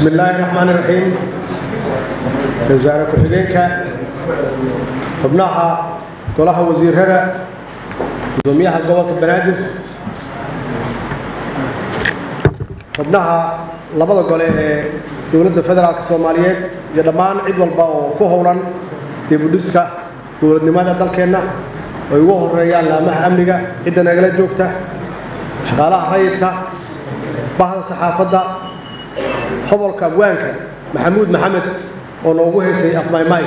bismi illaahi raxmaan iraxiim wasaare ku-xigeenka xubnaha golaha wasiirada gudoomiyaha gobolka banaadir xubnaha labada gole ee dowladda federaalk soomaaliyeed iyo dhammaan cid walba oo ku howlan dibudhiska dowladnimada dalkeenna ay ugu horeeyaan laamaha amniga cidda nagala joogta shaqaalaha rayidka bahda saxaafadda hobolka abwaanka maxamuud maxamed oo noogu heysay afmaymay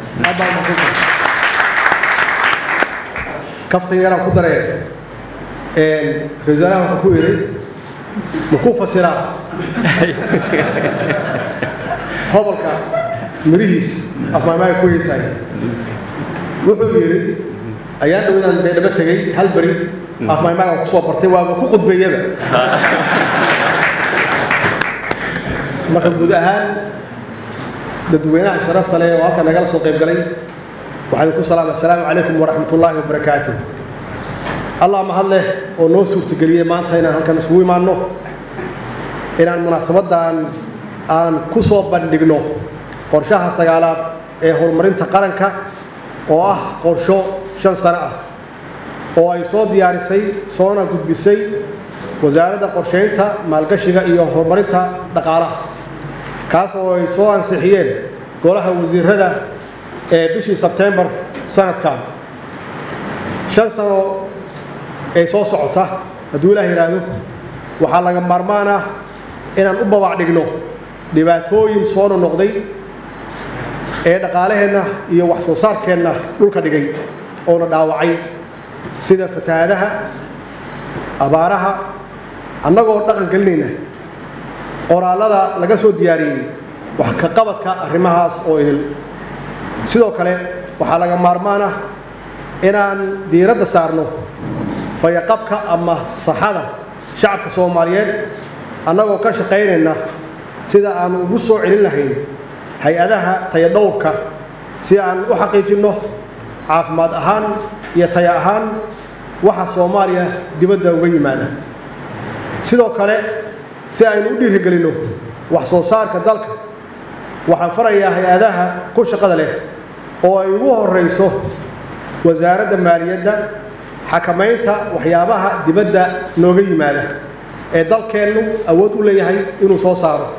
kaftan yaraan ku dareen ra-isul wasaaraha waxaa ku yidhi makuu fasiraa hobolka mirihiis afmaymay ku heysay wuxuu yidhi ayaan dhowdaan beedhabo tegey hal beri afmaymaga kusoo bartay waaba ku qudbeeyaba marka guud ahaan dadweynaha sharafta leh oo halka nagala soo qayb galay waxaan ku salaama assalaamu calaykum waraxmat ullaahi wabarakaatuh allah mahad leh oo noo suurtageliyey maanta inaan halkan isugu imaanno inaan munaasabaddan aan ku soo bandhigno qorshaha sagaalaad ee horumarinta qaranka oo ah qorsho shan sano ah oo ay soo diyaarisay soona gudbisay wasaaradda qorshaynta maalgashiga iyo horumarinta dhaqaalaha kaas oo ay soo ansixiyeen golaha wasiirada ee bishii sebtembar sanadkan shan sano ee soo socota hadduu ilaah yidhaahdo waxaa laga maarmaan ah inaan u babac dhigno dhibaatooyin soo nonoqday ee dhaqaalaheenna iyo wax soo saarkeenna dhulka dhigay oona dhaawacay sida fatahaadaha abaaraha annagoo dhaqan gelinayna qoraallada laga soo diyaariyey wax ka qabadka arrimahaas oo idil sidoo kale waxaa laga maarmaan ah inaan diiradda saarno fayaqabka ama saxada shacabka soomaaliyeed annagoo ka shaqaynayna sida aan ugu soo celin lahayn hay-adaha tayadhowrka si aan u xaqiijinno caafimaad ahaan iyo taya ahaan waxa soomaaliya dibadda uga yimaada sidoo kale si aynu u dhiirigelinno wax soo saarka dalka waxaan farayaa hay-adaha ku shaqada leh oo ay ugu horrayso wasaaradda maaliyadda xakamaynta waxyaabaha dibadda nooga yimaada ee dalkeennu awood u leeyahay inuu soo saaro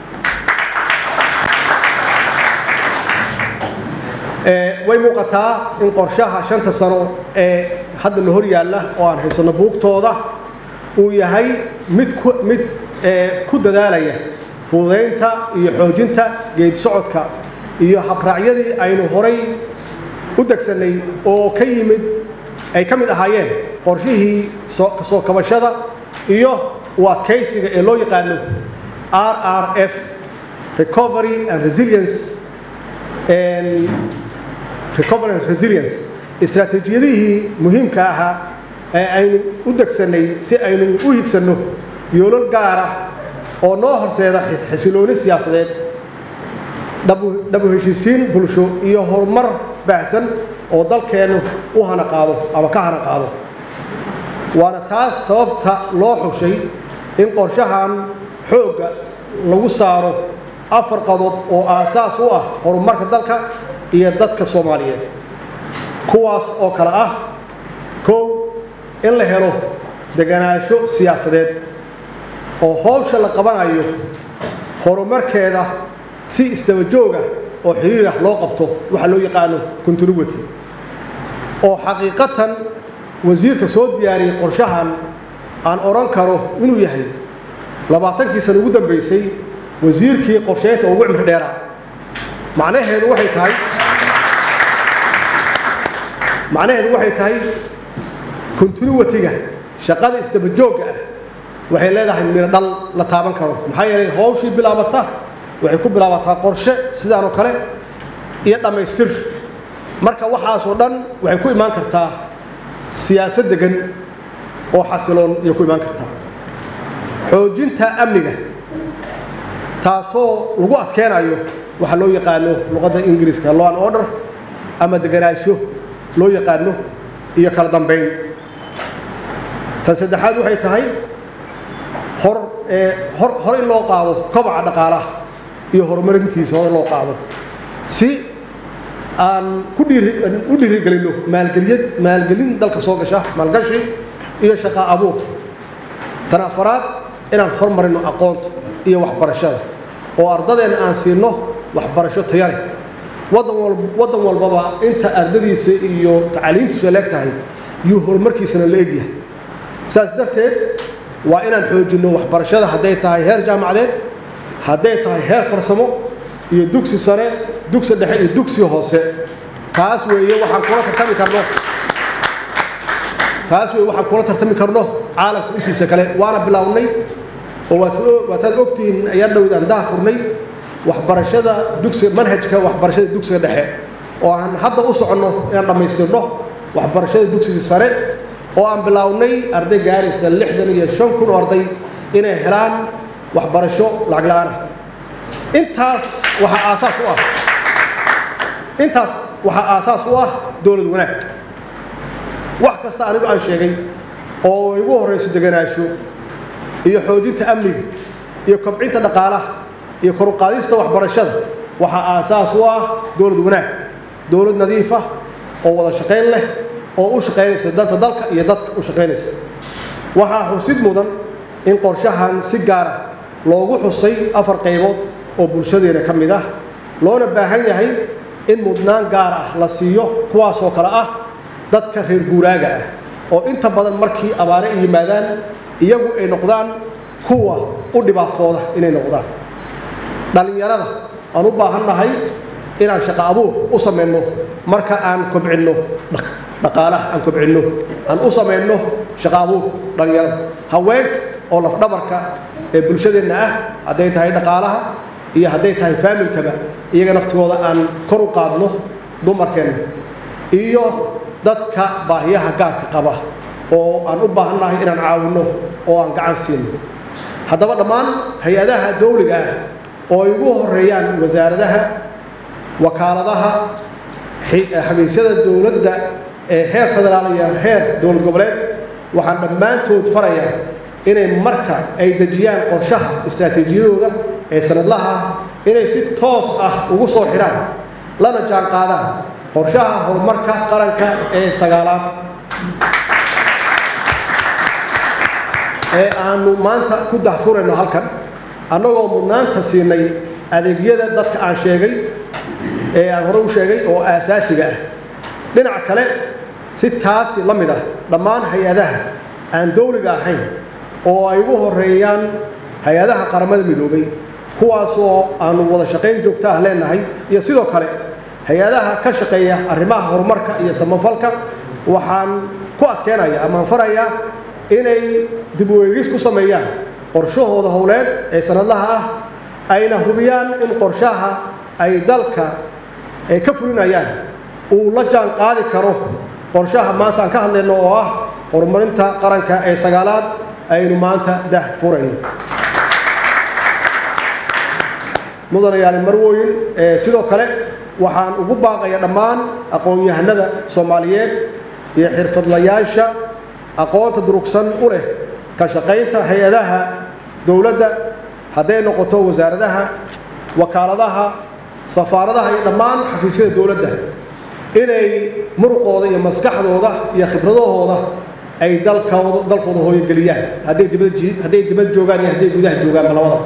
way muuqataa in qorshaha shanta sano ee hadda na hor yaalla oo aan haysanno buugtooda uu yahay mid mid ku dadaalaya fududaynta iyo xoojinta geedi socodka iyo habraacyadii aynu horay u degsannay oo ka yimid ay ka mid ahaayeen qorshihii kasoo kabashada iyo u adkaysiga ee loo yaqaano r r f recovery and resilience recovery and resilience istaraatiijiyadihii muhiimka ahaa ee aynu u degsannay si aynu u higsanno yoolal gaar ah oo noo horseeda xasilooni siyaasadeed dhabu heshiisiin bulsho iyo horumar baahsan oo dalkeennu u hana qaado ama ka hana qaado waana taas sababta loo xushay in qorshahan xoogga lagu saaro afar qadood oo aasaas u ah horumarka dalka iyo dadka soomaaliyeed kuwaas oo kale ah kow in la helo deganaansho siyaasadeed oo howsha la qabanayo horumarkeeda si isdaba jooga oo xiriir ah loo qabto waxaa loo yaqaano continuity oo xaqiiqatan wasiirka soo diyaariyey qorshahan aan odhan karo inuu yahay labaatankii sana ugu dambaysay wasiirkii qorsheynta ugu cimri dheeraa macnaheedu waxay tahay macnaheedu waxay tahay continuity-ga shaqada isdaba joogga ah waxay leedahay miro dhal la taaban karo maxaa yeelay howshii bilaabata waxay ku bilaabataa qorshe sidaan oo kale iyo dhammaystir marka waxaasoo dhan waxay ku imaan kartaa siyaasad degan oo xasiloon ayay ku imaan kartaa xoojinta amniga taasoo lagu adkeenayo waxaa loo yaqaano luqadda ingiriiska law and order ama deganaansho loo yaqaano iyo kala dambayn tan saddexaad waxay tahay hor hor hor in loo qaado kobaca dhaqaalaha iyo horumarintiisa hore loo qaado si aan ku dhiiri u dhiirigelinno maalgeliyad maalgelin dalka soo gasha maalgashi iyo shaqo abuur tan afaraad inaan hormarino aqoonta iyo waxbarashada oo ardadeenna aan siinno waxbarasho taya leh wadan wal waddan walbaba inta ardadiisa iyo tacaliintiisu leeg tahay yuu horumarkiisana la egyahay saas darteed waa inaan xoojinno waxbarashada hadday tahay heer jaamacadeed hadday tahay heer farsamo iyo dugsi sare dugsi dhexe iyo dugsi hoose taas weeye waxaan kula tartami karno taas weeye waxaan kula tartami karno caalamka intiisa kale waana bilownay oo waad waataad ogtihiin ayaan dhowd aan daha furnay waxbarashada dugsiga manhajka waxbarashada dugsiga dhexe oo aan hadda u soconno inaan dhammaystirno waxbarashada dugsiga sare oo aan bilownay arday gaaraysa lixdan iyo shan kun oo arday inay helaan waxbarasho lacag la-aan ah intaas waxaa aasaas u ah intaas waxaa aasaas u ah dowlad wanaag wax kasta anigu aan sheegay oo igu horrayso deganaansho iyo xoojinta amniga iyo kobcinta dhaqaalaha iyo kor u qaadista waxbarashada waxaa aasaas u ah dowlad wanaag dowlad nadiifa oo wada shaqayn leh oo u shaqaynaysa danta dalka iyo dadka u shaqaynaysa waxaa xusid mudan in qorshahan si gaar ah loogu xusay afar qaybood oo bulshadeena ka mid ah loona baahan yahay in mudnaan gaar ah la siiyo kuwaasoo kale ah dadka reer guuraaga ah oo inta badan markii abaare ay yimaadaan iyagu ay noqdaan kuwa u dhibaatooda inay noqdaan dhallinyarada aan u baahannahay inaan shaqo abuur u samayno marka aan kobcinno dhaqaalaha aan kobcinno aan u samayno shaqo abuur dhallinyarada haweenka oo lafdhabarka ee bulshadeenna ah hadday tahay dhaqaalaha iyo hadday tahay faamilkaba iyaga naftigooda aan kor u qaadno dumarkeenna iyo dadka baahiyaha gaarka qaba oo aan u baahannahay inaan caawinno oo aan gacan siino haddaba dhammaan hay-adaha dawliga ah oo ay ugu horeeyaan wasaaradaha wakaaladaha xafiisyada dowladda ee heer federaal iyo heer dowlad goboleed waxaan dhammaantood farayaa inay marka ay dejiyaan qorshaha istaraatiijiyadooda ee sanadlaha inay si toos ah ugu soo xidhaan lana jaan qaadaan qorshaha horumarka qaranka ee sagaalaad ee aanu maanta ku dahfurayno halkan annagoo mudnaanta siinay adeegyada dadka aan sheegay ee aan hore u sheegay oo aasaasiga ah dhinaca kale si taasi la mid ah dhammaan hay-adaha aan dawliga ahayn oo ay ugu horeeyaan hay-adaha qaramada midoobay kuwaasoo aanu wada shaqayn joogto ah leenahay iyo sidoo kale hay-adaha ka shaqeeya arrimaha horumarka iyo samafalka waxaan ku adkeynaya amaan farayaa inay dib u eegis ku sameeyaan qorshahooda howleed ee sanadlaha ah ayna hubiyaan in qorshaha ay dalka ay ka fulinayaan uu la jaan qaadi karo qorshaha maanta aan ka hadlayno oo ah horumarinta qaranka ee sagaalaad aynu maanta dah furayno mudanayaali marwooyin sidoo kale waxaan ugu baaqaya dhammaan aqoon-yahanada soomaaliyeed iyo xirfadlayaasha aqoonta durugsan u leh ka shaqaynta hay-adaha dowladda hadday noqoto wasaaradaha wakaaladaha safaaradaha iyo dhammaan xafiisyada dowladda inay muruqooda iyo maskaxdooda iyo khibradahooda ay dalkooda dalkooda hooyogeliyaan hadday dibad hadday dibad joogaan iyo hadday gudaha joogaanba labada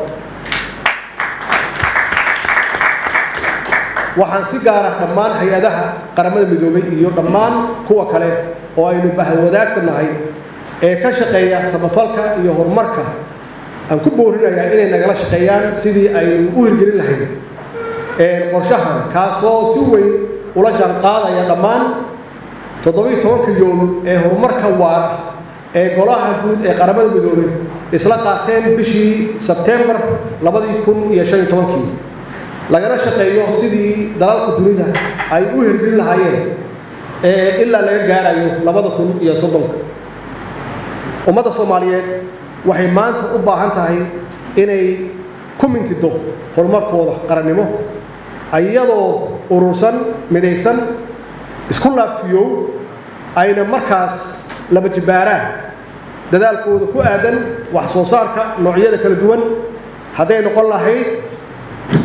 waxaan si gaar ah dhammaan hay-adaha qaramada midoobay iyo dhammaan kuwa kale oo aynu bahwadaagta nahay ee ka shaqeeya samafalka iyo horumarka aan ku boorinayaa inay nagala shaqeeyaan sidii aynu u hirgelin lahayd qorshahan kaasoo si weyn ula jaan qaadaya dhammaan toddobiyo tobanka yool ee horumarka waara ee golaha guud ee qaramada midoobay isla qaateen bishii sebtembar labadii kun iyo shan iyo tobankii lagana shaqeeyo sidii dalalka dunida ay u hirgelin lahaayeen ee ilaa laga gaarayo labada kun iyo soddonka ummadda soomaaliyeed waxay maanta u baahan tahay inay ku mintido horumarkooda qarannimo iyadoo urursan midaysan isku laabfiyow ayna markaas laba jibbaaraan dadaalkooda ku aadan wax soo saarka noocyada kala duwan hadday noqon lahayd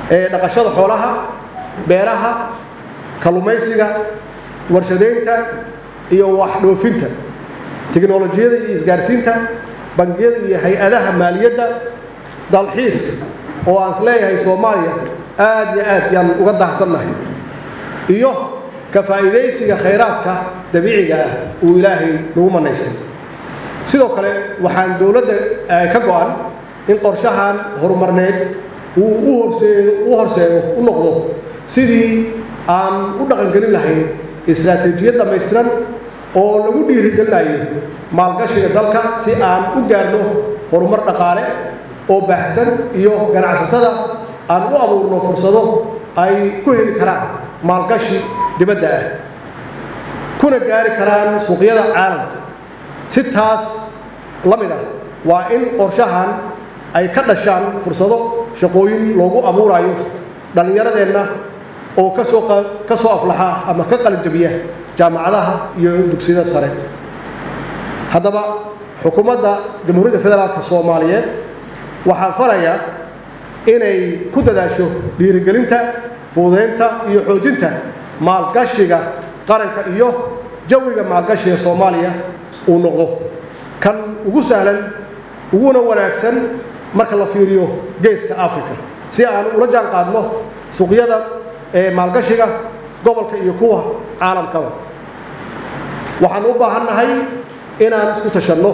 dhaqashada xoolaha beeraha kallumaysiga warshadaynta iyo waxdhoofinta tiknolojiyada iyo isgaarsiinta bangiyada iyo hay-adaha maaliyadda dalxiiska oo aan is leeyahay soomaaliya aad iyo aad yaan uga dahsannahay iyo ka faa'iidaysiga khayraadka dabiiciga ah uu ilaahay nagu manaystay sidoo kale waxaan dowladda ka go-an in qorshahan horumarneed uu u horseedo u horseedo u noqdo sidii aan u dhaqangelin lahayn istaraatiijiyad dhammaystiran oo lagu dhiirigelinayo maalgashiga dalka si aan u gaarno horumar dhaqaale oo baahsan iyo ganacsatada aan u abuurno fursado ay ku heli karaan maalgashi dibadda ah kuna gaari karaan suuqyada caalamka si taas la mid ah waa in qorshahan ay ka dhashaan fursado shaqooyin loogu abuurayo dhallinyaradeenna oo kasoo ka soo aflaxa ama ka qalinjabiya jaamacadaha iyo dugsiyada sare haddaba xukuumadda jamhuuriyadda federaalka soomaaliyeed waxaan farayaa inay ku dadaasho dhiirigelinta fuudeynta iyo xoojinta maalgashiga qaranka iyo jawiga maalgashiga soomaaliya uu noqdo kan ugu sahlan uguna wanaagsan marka la fiiriyo geeska africa si aan ula jaan qaadno suuqyada ee maalgashiga gobolka iyo kuwa caalamkaba waxaan u baahan nahay inaan isku tashanno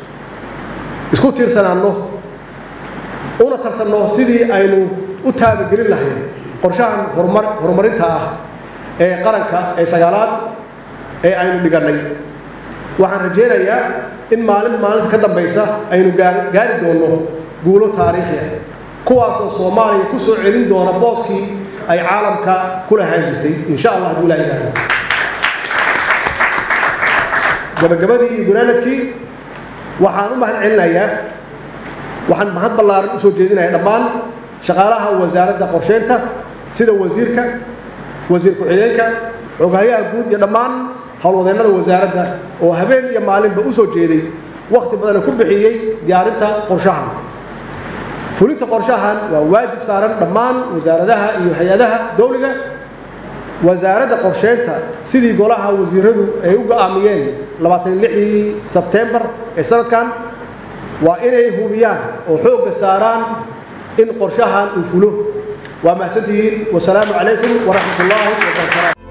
isku tiirsanaanno una tartanno sidii aynu u taabagelin lahayn qorshahan horumar horumarinta ah ee qaranka ee sagaalaad ee aynu dhigannay waxaan rajaynayaa in maalin maalinta ka dambaysa aynu gaari doonno guulo taariikhi ah kuwaasoo soomaaliya ku soo celin doona booskii ay caalamka ku lahaan jirtay insha allah hadduu ilaa yidhaahdo gabagabadii iyo gunaanadkii waxaan u mahad celinayaa waxaan mahad ballaaran u soo jeedinaya dhammaan shaqaalaha wasaaradda qorsheynta sida wasiirka wasiir ku-xigeenka xoghayaha guud iyo dhammaan howlwadeennada wasaaradda oo habeen iyo maalinba u soo jeeday wakhti badana ku bixiyey diyaarinta qorshahan fulinta qorshahan waa waajib saaran dhammaan wasaaradaha iyo hay-adaha dowliga wasaaradda qorsheynta sidii golaha wasiiradu ay u go'aamiyeen labaatan lixdii sebtembar ee sanadkan waa inay hubiyaan oo xoogga saaraan in qorshahan uu fulo waa mahadsantihiin wasalaamu calaykum waraxmat ullaahi wabarakaatu